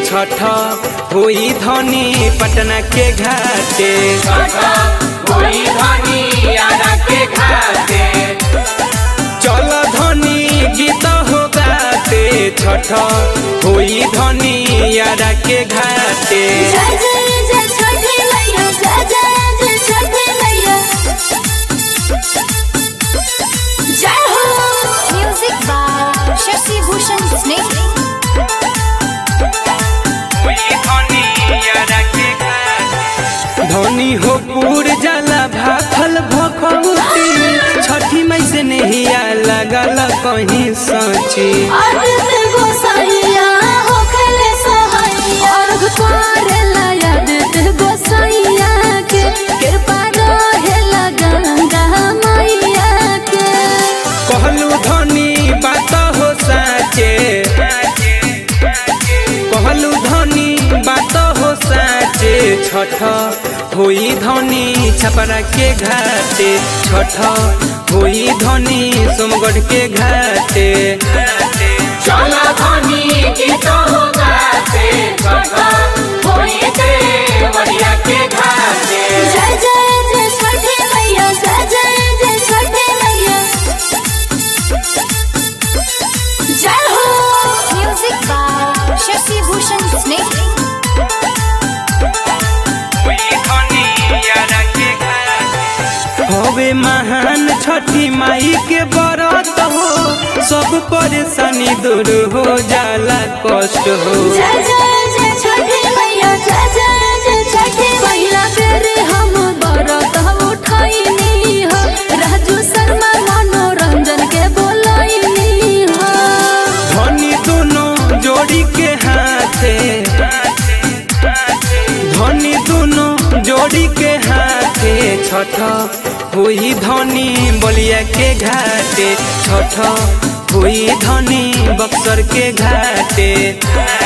छठ होई धनी पटना के घाटे कोई धनी आरा के घाटे चल धनी गीत हो गाते छठ होई धनी यारा के घाटे जय जय जय छठी मैया जय जय जय छठी मैया जय हो म्यूजिक बाय शशि भूषण स्नेह धनी हो पूर जाला भाखल भखौती छठी मई से नहिया लगल कहीं सची आदित गोसाइया हो खेले सहाइया अर्घ करेला आदित गोसाइया के कृपा रहेला गंगा मैया के कहलू धनी बात हो साचे कहलू धनी बात हो साचे छठ होई धनी छपरा के घाटे छठ होई धनी सोमगढ़ के घाटे चला धनी गीत हो गाते छठा कोई देवरिया के घाटे जय जय जय छठी मैया जय जय जय छठी मैया जय हो म्यूजिक बाय शशि भूषण स्नेह हवे महान छठी माई के बरत हो सब परेशानी दूर हो जाला कष्ट हो जय जय जय छठी मैया जय जय जय छठी मैया तेरे हम बरत उठाइनी हो राजू शर्मा मनोरंजन के बोलाइनी हो धनी दोनों जोड़ी के हाथे धनी दोनों जोड़ी के हाथे छठ हुई धनी बलिया के घाटे छठ हुई धनी बक्सर के घाटे